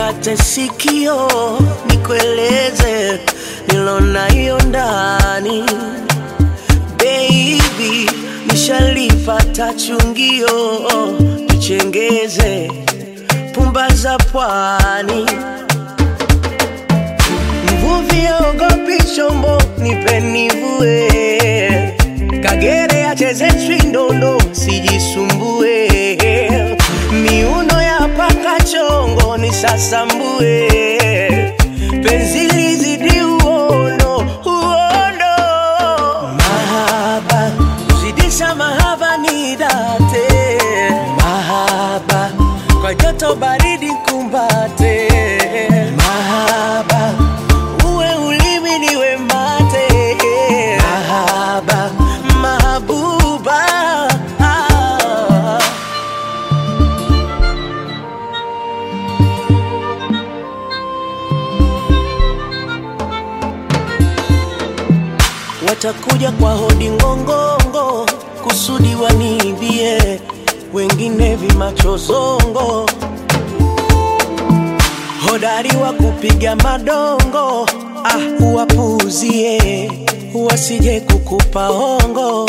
nikate sikio nikueleze nilona hiyo ndani baby, nishalipata chungio tuchengeze pumba za pwani mvuvi aogopi chombo nipe nivue kagere acheze chwindondo sijisumbue miuno ya paka chongo ni sasambue penzi lizidi uono uono mahaba zidisha mahaba ni date mahaba kwa joto baridi kumbate mahaba uwe ulimi niwe mate mahaba mahabuba ah. watakuja kwa hodi ngongongo kusudi waniibie wengine vimachozongo hodari wa kupiga madongo ah, uwapuuzie wasije kukupa hongo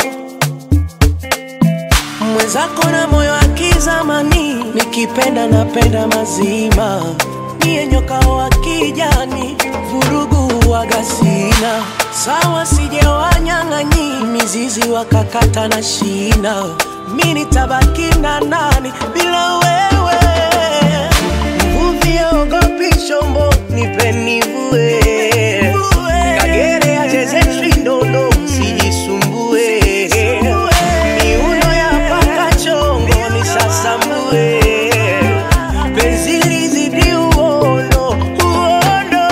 mwenzako na moyo wa kizamani nikipenda napenda mazima niye nyoka wa kijani vurugu wagasina sawa sijewanyang'anyi mizizi wakakata na shina mi nitabaki na nani bila wewe mvuvi aogopi chombo nipe nivue kagere acheze chwindondo sijisumbue miuno ya paka chongo ni sasambue penzi lizidi uono uono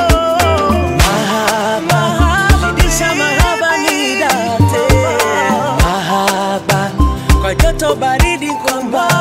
mahaba zidisha mahaba ni date mahaba kwa joto baridi kwamba